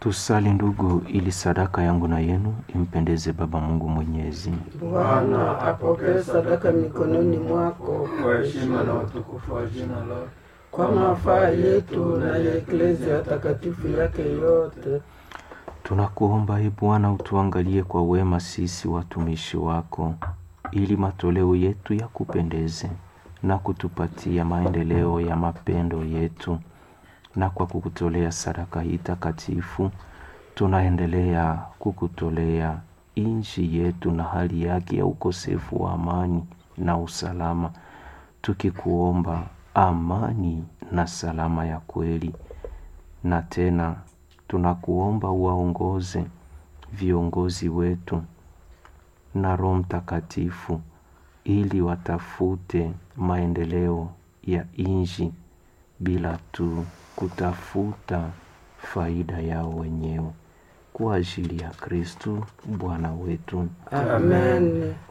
Tusali ndugu, ili sadaka yangu na yenu impendeze Baba Mungu Mwenyezi. Bwana apokee sadaka mikononi mwako kwa heshima na utukufu wa jina lako, kwa mafaa yetu na ya eklezia takatifu yake yote. Tunakuomba e Bwana, utuangalie kwa wema sisi watumishi wako, ili matoleo yetu yakupendeze na kutupatia maendeleo ya mapendo yetu. Na kwa kukutolea sadaka hii takatifu, tunaendelea kukutolea nchi yetu na hali yake ya ukosefu wa amani na usalama, tukikuomba amani na salama ya kweli. Na tena tunakuomba uwaongoze viongozi wetu na Roho Mtakatifu ili watafute maendeleo ya nchi bila tu kutafuta faida yao wenyewe, kwa ajili ya Kristo Bwana wetu. Amen.